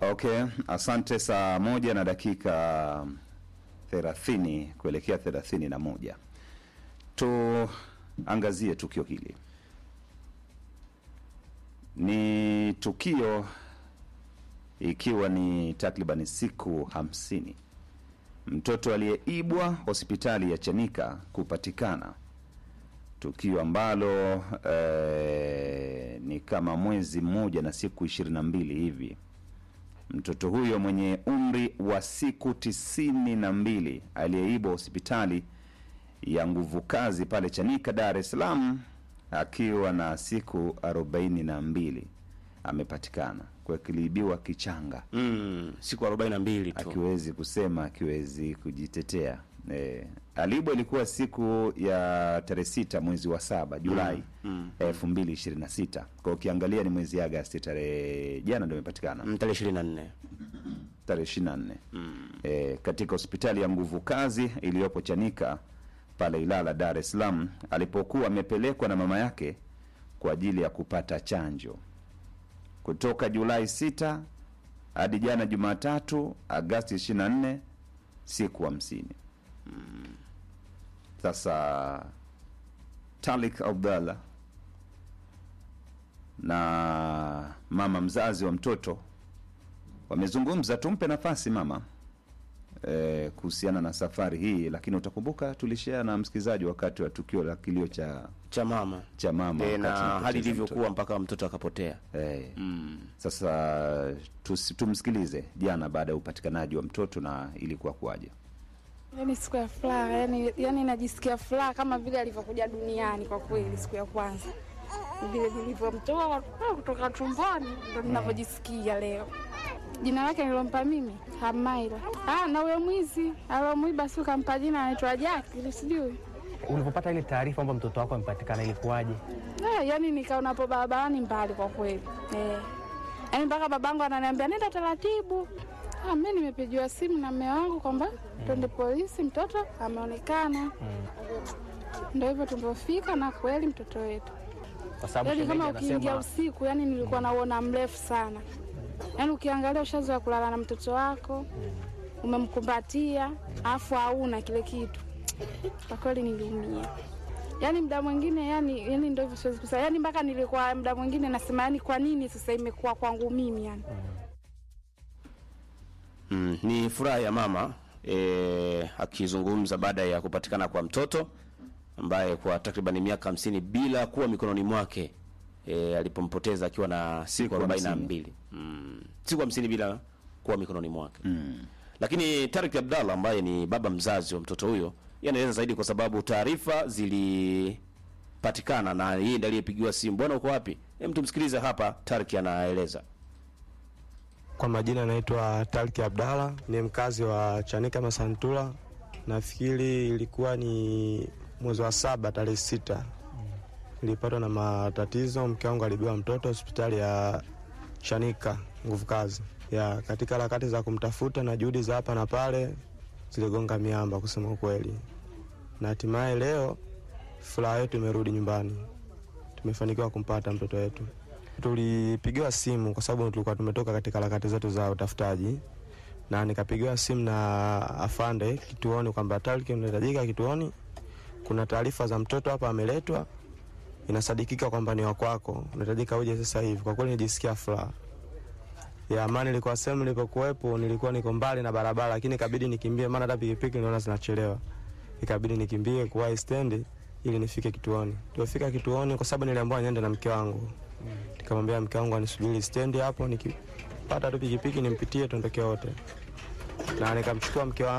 Okay, asante. Saa moja na dakika thelathini kuelekea thelathini na moja tuangazie tukio hili. Ni tukio ikiwa ni takribani siku hamsini mtoto aliyeibwa hospitali ya Chanika kupatikana, tukio ambalo eh, ni kama mwezi mmoja na siku ishirini na mbili hivi mtoto huyo mwenye umri wa siku tisini na mbili aliyeibwa hospitali ya nguvu kazi pale Chanika, Dar es Salaam akiwa na siku arobaini na mbili amepatikana kwa kiliibiwa kichanga, Mm, siku 42 tu. akiwezi kusema, akiwezi kujitetea. E, alibwa ilikuwa siku ya tarehe sita mwezi wa saba Julai elfu mbili ishirini na sita kwa ukiangalia ni mwezi Agasti, tarehe jana ndio imepatikana Mm, tarehe 24. tarehe 24 e, katika hospitali ya nguvu kazi iliyopo Chanika pale Ilala, Dar es Salaam, alipokuwa amepelekwa na mama yake kwa ajili ya kupata chanjo kutoka Julai 6 hadi jana Jumatatu Agasti 24, siku hamsini. Sasa Talik Abdallah na mama mzazi wa mtoto wamezungumza. Tumpe nafasi mama e, kuhusiana na safari hii, lakini utakumbuka tulishare na msikilizaji wakati wa tukio la kilio cha cha mama cha mama e, wakati na anapoteza hali mtoto. ilivyokuwa mpaka mtoto akapotea. Eh, Mm. Sasa tus, tumsikilize jana baada ya upatikanaji wa mtoto na ilikuwa kuwaje. Yani siku ya furaha, yani, yani najisikia furaha kama vile alivyokuja duniani. Kwa kweli, siku ya kwanza vile nilivyomtoa kutoka tumboni ndo ninavyojisikia leo. Jina lake nilompa mimi Hamaila. Ah, na huyo mwizi alomwiba si kampa jina anaitwa Jaki, sijui Ulipopata ile taarifa kwamba mtoto wako amepatikana ilikuwaje? Eh, yani nikaonapo barabarani mbali kwa kweli eh. Yani mpaka babangu ananiambia nenda taratibu. Ah, mimi nimepigiwa simu na mume wangu kwamba twende polisi, mtoto ameonekana. Ndio hivyo tulivyofika, na kweli mtoto wetu, Kwa sababu yani shemeji kama ukiingia anasema usiku, yani nilikuwa nauona mrefu sana. Yani ukiangalia ushazoea kulala na mtoto wako, umemkumbatia, afu hauna kile kitu. Kwa kweli niliumia. Yaani muda mwingine yani, yani ndio hivyo siwezi kusema. Yaani mpaka nilikuwa muda mwingine nasema yani kwa nini sasa imekuwa kwangu mimi yani. Mm, ni furaha ya mama e, akizungumza baada ya kupatikana kwa mtoto ambaye kwa takriban miaka hamsini bila kuwa mikononi mwake e, alipompoteza akiwa na siku Siku arobaini na hamsini. mbili mm, siku hamsini bila kuwa mikononi mwake lakini Tarik Abdallah ambaye ni baba mzazi wa mtoto huyo yeye anaeleza zaidi, kwa sababu taarifa zilipatikana na yeye ndiye aliyepigiwa simu. Bwana, uko wapi? Hem, tumsikilize hapa. Tarik anaeleza. Kwa majina naitwa Talki Abdalla, ni mkazi wa Chanika Masantula. Nafikiri ilikuwa ni mwezi wa saba tarehe sita nilipatwa na matatizo. Mke wangu alibiwa mtoto hospitali ya Chanika nguvu kazi ya katika harakati za kumtafuta na juhudi za hapa na pale ziligonga miamba, kusema ukweli, na hatimaye leo furaha yetu imerudi nyumbani, tumefanikiwa kumpata mtoto wetu. Tulipigiwa simu kwa sababu tulikuwa tumetoka katika harakati zetu za utafutaji, na nikapigiwa simu na afande kituoni kwamba Talki unahitajika kituoni, kuna taarifa za mtoto hapa ameletwa, inasadikika kwamba ni wa kwako, unahitajika uje sasa hivi. Kwa kweli nijisikia furaha ya amani. Nilikuwa sehemu nilipokuwepo, nilikuwa niko mbali na barabara, lakini ikabidi nikimbie, maana hata pikipiki niliona zinachelewa, ikabidi nikimbie kuwahi stendi ili nifike kituoni. Tulifika kituoni kwa sababu niliambiwa niende na mke wangu nikamwambia mke wangu anisubiri stendi hapo, nikipata tu pikipiki nimpitie tuondoke wote, na nikamchukua mke wangu